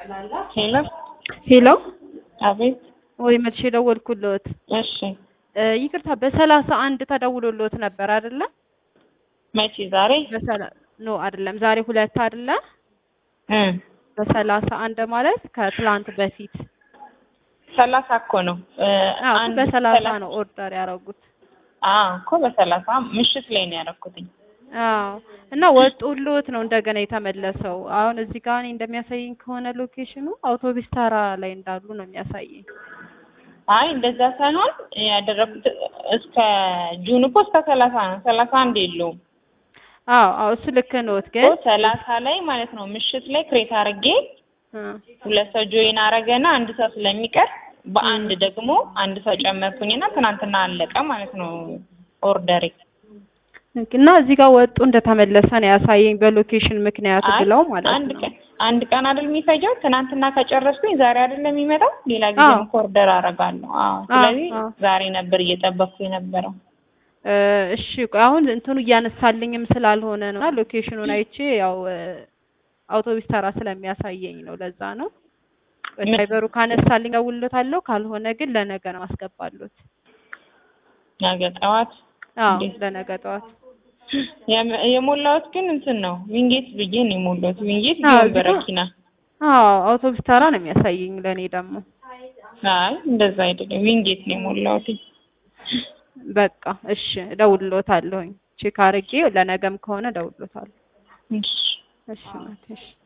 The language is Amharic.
ሄሎ ሄሎ አቤት። ወይ መልሼ ደወልኩልዎት። እሺ እ ይቅርታ በሰላሳ አንድ ተደውሎልዎት ነበር አይደለ? መቼ? ዛሬ በሰላ ኖ አይደለም፣ ዛሬ ሁለት አይደለ? እ በሰላሳ አንድ ማለት ከትላንት በፊት ሰላሳ እኮ ነው እ አዎ፣ አንድ በሰላሳ ሰላ- ነው ኦርደር ያደረጉት። አዎ እኮ በሰላሳ ምሽት ላይ ነው ያደረኩትኝ። አዎ እና ወጡልዎት ነው እንደገና የተመለሰው። አሁን እዚህ ጋር እኔ እንደሚያሳየኝ ከሆነ ሎኬሽኑ አውቶቢስ ተራ ላይ እንዳሉ ነው የሚያሳየኝ። አይ እንደዛ ሳይሆን ያደረኩት እስከ ጁን እኮ እስከ ሰላሳ ነው። ሰላሳ አንድ የለውም አዎ አዎ እሱ ልክ ነዎት፣ እኮ ግን ሰላሳ ላይ ማለት ነው ምሽት ላይ ክሬት አድርጌ እ ሁለት ሰው ጆይን አረገና አንድ ሰው ስለሚቀር በአንድ ደግሞ አንድ ሰው ጨመርኩኝና ትናንትና አለቀ ማለት ነው ኦርደሬ። እና እዚህ ጋር ወጡ እንደተመለሰ ነው ያሳየኝ በሎኬሽን ምክንያት አይ ብለው ማለት አንድ ነው። ቀን አንድ ቀን አይደል የሚፈጀው? ትናንትና ከጨረስኩኝ ዛሬ አይደለም የሚመጣው? ሌላ ጊዜ አዎ። ኦርደር አደርጋለሁ። አዎ ስለዚህ አዎ። ዛሬ ነበር እየጠበቅኩ የነበረው። እ እሺ ቆይ አሁን እንትኑ እያነሳልኝም ስላልሆነ ነው እና ሎኬሽኑን አይቼ ያው እ አውቶቢስ ተራ ስለሚያሳየኝ ነው። ለዛ ነው ምን- ድራይቨሩ ካነሳልኝ እደውልለታለሁ፣ ካልሆነ ግን ለነገ ነው አስገባሉት። ነገ ጠዋት አዎ እንዴት? ለነገ ጠዋት የም- የሞላሁት ግን እንትን ነው ዊንጌት ብዬ ነው የሞላሁት። ዊንጌት አዎ፣ ቢሆን እዚህ ጋር- በረኪና። አዎ አውቶቢስ ተራ ነው የሚያሳየኝ ለእኔ ደግሞ። አይ እንደዛ አይደለም ዊንጌት ነው የሞላሁት። በቃ እሺ እደውልለታለሁኝ። ቼክ አድርጌ ለነገም ከሆነ እደውልለታለሁ። እሺ እሺ ናት እሺ